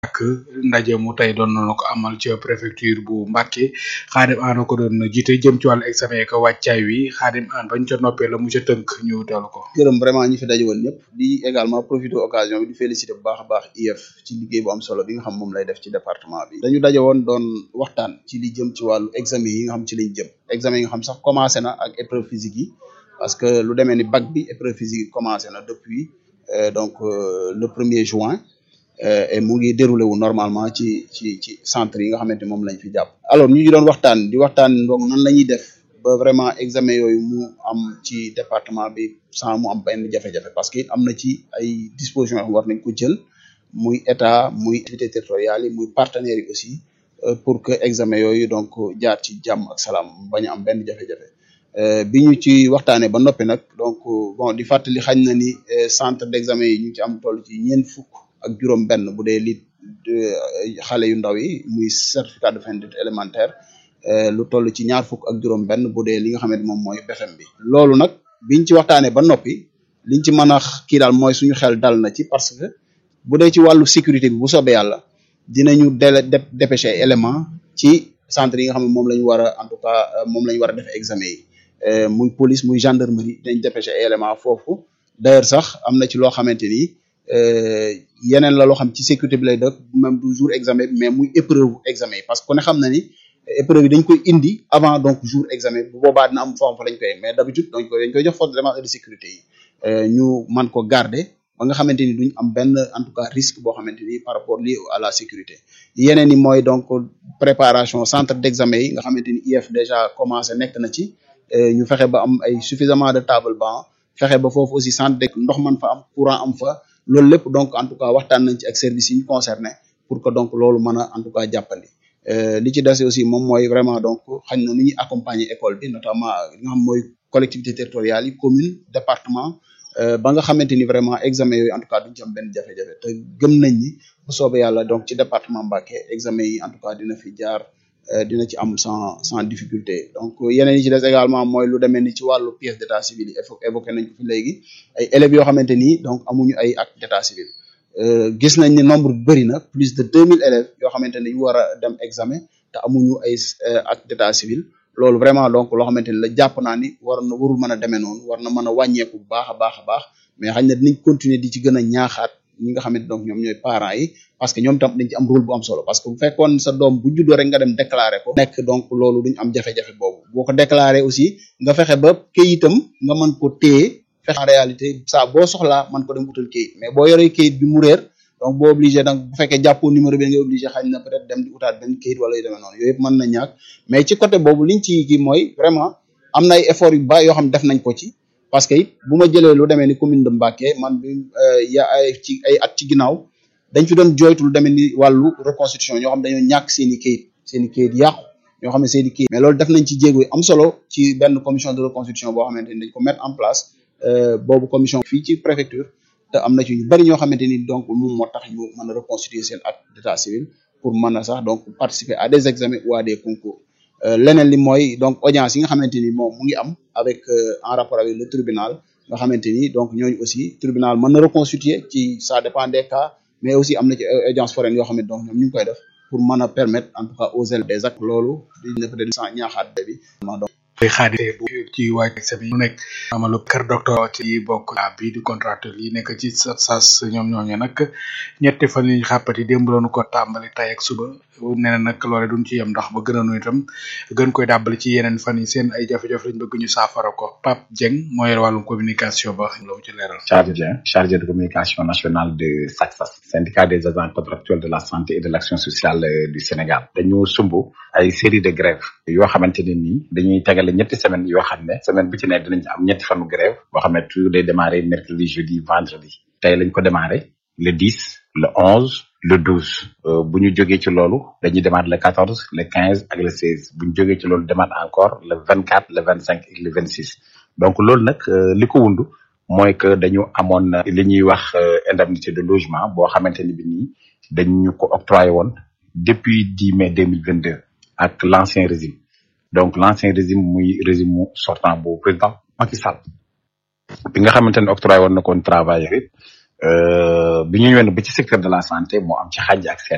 ak ndaje mu tey doon nañu ko amal ca préfecture bu Mbacké Xaadim An ko doon jiite jëm ci wàllu examen ko wàccaay wi Xaadim An bañ ca noppee la mu ca tënk ñu teelu ko gërëm vraiment ñi fi daje woon ñëpp di également profiter occasion bi di féliciter bu baax a baax IEF ci liggéey bu am solo bi nga xam moom lay def ci département bi dañu daje woon doon waxtaan ci li jëm ci wàllu examen yi nga xam ci lañ jëm examen yi nga xam sax commencé na ak épreuve physique yi parce que lu demee ni bac bi épreuve physique yi commencé na depuis donc le premier juin et mu ngi déroulé wu normalement ci ci ci centre yi nga xamante moom lañ fi jàpp alors ñu ngi doon waxtaan di waxtaan donc nan la ñuy def ba vraiment examen yooyu mu am ci département bi sans mu am benn jafe-jafe parce que it am na ci ay dispositions yoo xam war nañ ko jël muy état muy activité territoriales yi muy partenaires yi aussi pour que examen yooyu donc jaar ci jàmm ak salaam bañ a am benn jafe-jafe bi ñu ci waxtaanee ba noppi nag donc bon di fàttali xañ na ni centre d'examen yi ñu ci am toll ci ñeent fukk ak juróom benn bu dee li xale yu ndaw yi muy certificat de fin d'études élémentaire lu toll ci ñaar fukk ak juróom benn bu dee li nga xamante moom mooy BFEM bi loolu nag biñ ci waxtaanee ba noppi liñ ci mën a kii daal mooy suñu xel dal na ci parce que bu dee ci wàllu sécurité bi bu soobee yàlla dinañu dele dépêcher élément ci centre yi nga xam ne moom la ñu war a en tout cas moom la ñu war a defee examen yi muy police muy gendarmerie dañ dépêcher élément foofu d'ailleurs sax am na ci loo xamante ni yeneen la loo xam ci sécurité bi lay def même du jour examen bi mais muy épreuve examen yi parce que ku ne xam na ni épreuve yi dañ koy indi avant donc jour examen bu boobaa dina am forme fa lañ koy mais d'habitude dañ koy dañ koy jox force de défense et de sécurité yi ñu man ko garder ba nga xamante ni duñ am benn en tout cas risque boo xamante ni par rapport lié à la sécurité yeneen yi mooy donc préparation centre d'examen yi nga xamante ni IEF déjà commencé nekk na ci ñu fexe ba am ay suffisamment de table banc fexe ba foofu aussi centre de ndox man fa am courant am fa loolu lépp donc en tout cas waxtaan nañ ci ak service yi ñu concerné pour que donc loolu mën a en tout cas jàppandi li ci des aussi moom mooy vraiment donc xañ na nu ñuy accompagner école bi notamment li nga xam mooy collectivité territoriale yi commune département ba nga xamante ni vraiment examen yooyu en tout cas duñ ci am benn jafe-jafe te gëm nañ ni bu soobee yàlla donc ci département Mbacké examen yi en tout cas dina fi jaar dina ci am sans sans difficulté donc yeneen yi ci des également mooy lu demee ni ci wàllu pièce d'état civil yi évoqué nañ ko fi léegi ay élèves yoo xamante ni donc amuñu ay acte d'état civil gis nañ ni nombre bi bëri na plus de deux mille élèves yoo xamante ni ñu war a dem examen te amuñu ay acte d'état civil loolu vraiment donc loo xamante ni la jàpp naa ni war na warul mën a demee noonu war na mën a wàññeeku bu baax a baax a baax mais xañ na dinañ continuer di ci gën a ñaaxaat ñi nga xamante donc ñoom ñooy parents yi parce que ñoom tam dañ ci am rôle bu am solo parce que bu fekkoon sa doom bu juddoo rek nga dem déclarer ko nekk donc loolu duñ am jafe-jafe boobu boo ko déclarer aussi nga fexe ba këyitam nga mën ko téye fexe en réalité saa boo soxlaa mën ko dem utal këyit mais boo yoree këyit bi mu réer donc boo obligé donc bu fekkee jàppoo numéro bi nga obligé xañ na peut-être dem di utaat benn këyit wala yu demee noonu yooyu yëpp mën na ñàkk mais ci côté boobu liñ ci kii mooy vraiment am na ay efforts yu ba yoo xam def nañ ko ci parce que it bu ma jëlee lu demee ni commune de Mbacké man bi ya ay ci ay at ci ginnaaw dañ fi doon joytu lu demee ni wàllu reconstitution ñoo xam dañoo ñàkk seen i kayit seen i kayit yàqu ñoo xam ne seen i kayit mais loolu def nañ ci jéego yi am solo ci benn commission de reconstitution boo xamante ni dañ ko mettre en place boobu commission fii ci préfecture te am na ci ñu bari ñoo xamante ni donc moom moo tax ñu mën a reconstituer seen acte d'état civil pour mën a sax donc participer à des examens ou à des concours leneen li mooy donc audience yi nga xamante ni moom mu ngi am avec en rapport avec le tribunal nga xamante ni donc ñooñu aussi tribunal mën na reconstituer ci ça dépend des cas mais aussi am na ci audience foraine yoo xam ne donc ñoom ñu ngi koy def pour mën a permettre en tout cas aux élèves des actes loolu di peut être sans ñaaxaat bi donc ay xaadite bu ci waaj examen mu nekk amalu kër docteur ci bokk bi di contracteur yi nekk ci sas ñoom ñooñu nag ñetti fan yi xàppati démb lañu ko tàmbali tay ak suba nee na nag loole duñ ci yem ndax ba gën a nu itam gën koy dàbbali ci yeneen fan yi seen ay jafe-jafe lañ bëgg ñu saafara ko Pape Dieng moo yor wàllum communication ba la mu ci leeral Charles Dieng chargé de communication nationale de SACSAS syndicat des agents contractuels de la santé et de l'action sociale du Sénégal dañu sumb ay série de grèves yoo xamante ne nii dañuy tegale ñetti semaine yoo xam ne semaine bu ci ne dinañ am ñetti fanu grève boo xam ne tout day démarrer mercredi jeudi vendredi tey lañ ko démarrer le 10 le 11 le 12 bu ñu jógee ci loolu dañuy démarrer le 14 le 15 ak le 16 bu ñu jógee ci loolu démarrer encore le 24 le 25 et le 26 donc loolu nag li ko wundu mooy que dañu amoon li ñuy wax indemnité de logement boo xamante ni bi nii dañu ko octroyé woon depuis 10 mai 2022 ak l'ancien régime donc l'ancien régime muy régime mu sortant bu président Macky Sall bi nga xamante ne octroyé woon na koon travailleur it bi ñu ñëwee ba ci secteur de la santé moo am ci xàjj ak seet